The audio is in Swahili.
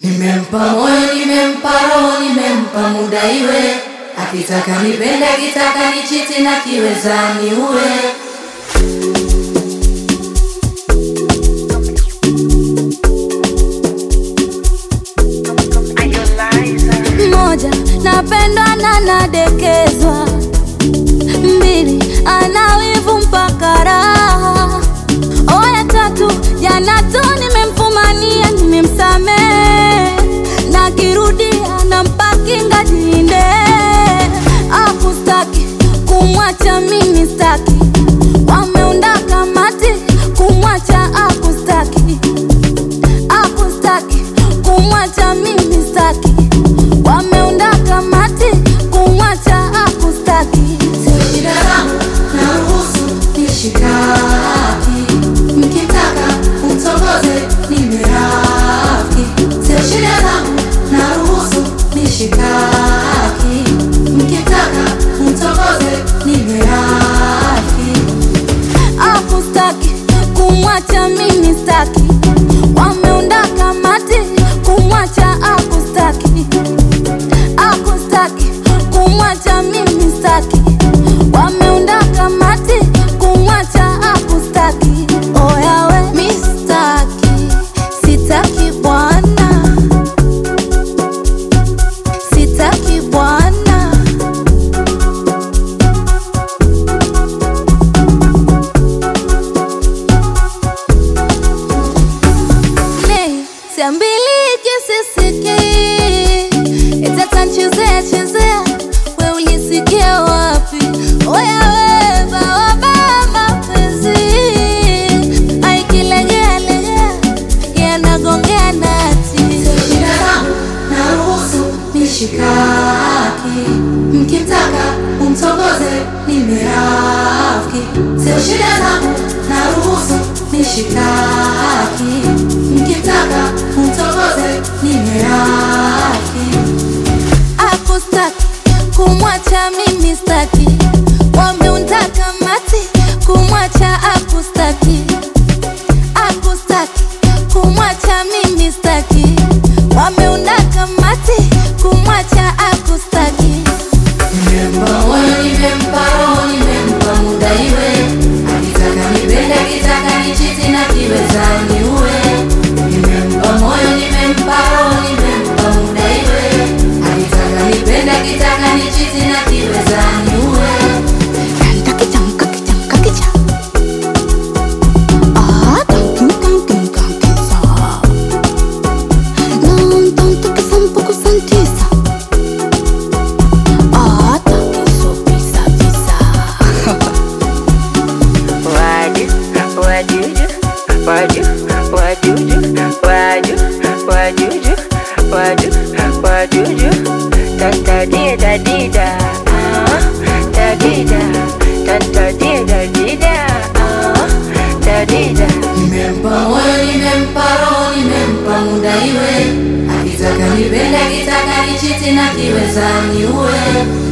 Nimempa moyo, nimempa roho, nimempa muda iwe, akitaka nipende, akitaka nichiti na kiweza niue. Moja, napendwa na nadekezwa. Mbili, ana wivu mpaka raha. Oya tatu, jana tu nimemfumania, nimemsamehe na kirudia nampa kinga jinde. Akustaki kumwacha mimi staki, wameunda kamati kumwacha akustaki akustaki kumwacha mimi staki, wameunda kamati kumwacha akustaki. Sio shida zangu, naruhusu nishikaki, mkitaka mtongoze nimerafiki. Sio shida zangu, naruhusu nishikaki, mkitaka mtongoze nimerafiki. akustaki kumwacha mimi staki, wameunda kamati kumwacha akustaki, akustaki kumwacha mimi staki, wameunda kamati kumwacha akustaki. Oya we mi staki, sitaki bwana, sitaki bwana. Nei, siambiliki sisiki itatanchezea chezea, we ulisikia wapi? Oya we bawaba mapenzi aikilegea legea yanagongea nati Sio shida zangu, naruhusu nishikaki, mkitaka umtongoze nimerafiki. Sio shida zangu, naruhusu nishikaki, mkitaka umtongoze nimerafiki. akustaki kumwacha mimi staki, wameunda kamati kumwacha akustaki, akustaki kumwacha mimi staki, wameunda kamati kumwacha akustaki. Nimempa moyo, nimempa roho, nimempa muda iwe, akitaka nipende, akitaka nichiti na kiweza niue. Nimempa moyo, nimempa roho, nimempa muda iwe, akitaka nipende, akitaka nichiti na kiweza niue. Wadu, wadudu, wadu, wadudu, wadu, wadudu, wadu, wadudu. Tantadida dida, ah, tadida, tantadida dida, ah, tadida. Nimempa moyo, nimempa roho, nimempa muda iwe, akitaka nipende, akitaka nichiti na kiweza niue.